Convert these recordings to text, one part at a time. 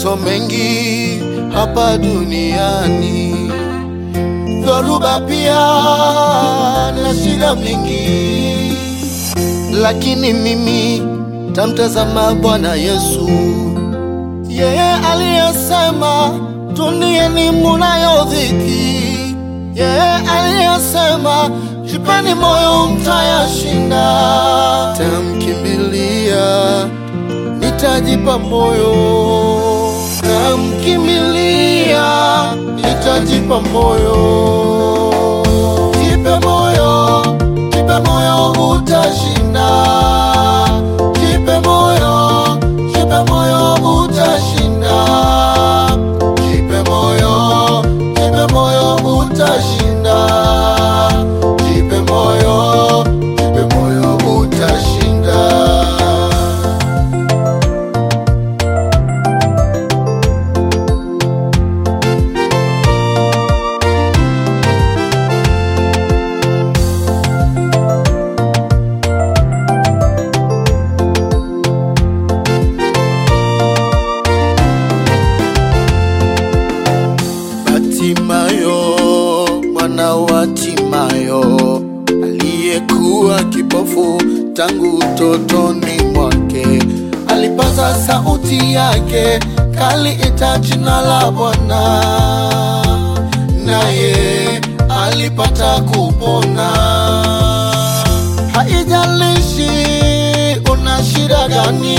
mapito mengi hapa duniani, dhoruba pia na shida mingi, lakini mimi tamtazama Bwana Yesu, yeye aliyesema duniani munayo dhiki, yeye aliyesema jipeni moyo mtayashinda. Tamkimbilia, nitajipa moyo, tamkimbilia, nitajipa moyo. Jipe moyo, jipe moyo, utashinda. Jipe moyo, jipe moyo, utashinda. Jipe moyo, jipe moyo, utashinda. Jipe moyo, jipe moyo, utashinda. Batimayo mwana wa Timayo aliyekuwa kipofu tangu utotoni mwake, alipaza sauti yake, kaliita jina la Bwana, naye alipata kupona. Haijalishi una shida gani,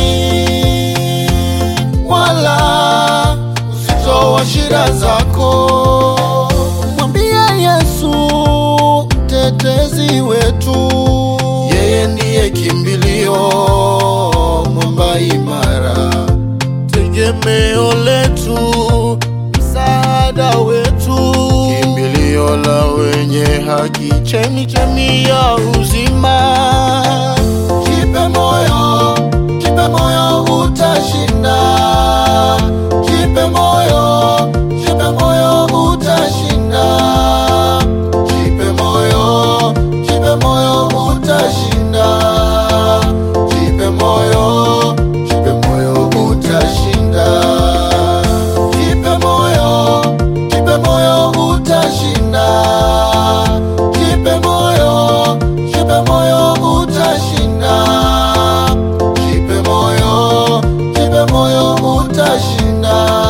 wala uzito wa shida zako, mwambie Yesu mtetezi wetu, yeye ndiye kimbilio, mwamba imara, tegemeo letu, msaada wetu, kimbilio la wenye haki, chemichemi ya uzima. Jipe moyo, jipe moyo, utashinda. Jipe moyo, jipe moyo, utashinda. Jipe moyo, jipe moyo, utashinda. Jipe moyo, jipe moyo, utashinda. Jipe moyo, jipe moyo, utashinda. Jipe moyo, jipe moyo, utashinda. Jipe moyo, jipe moyo, utashinda.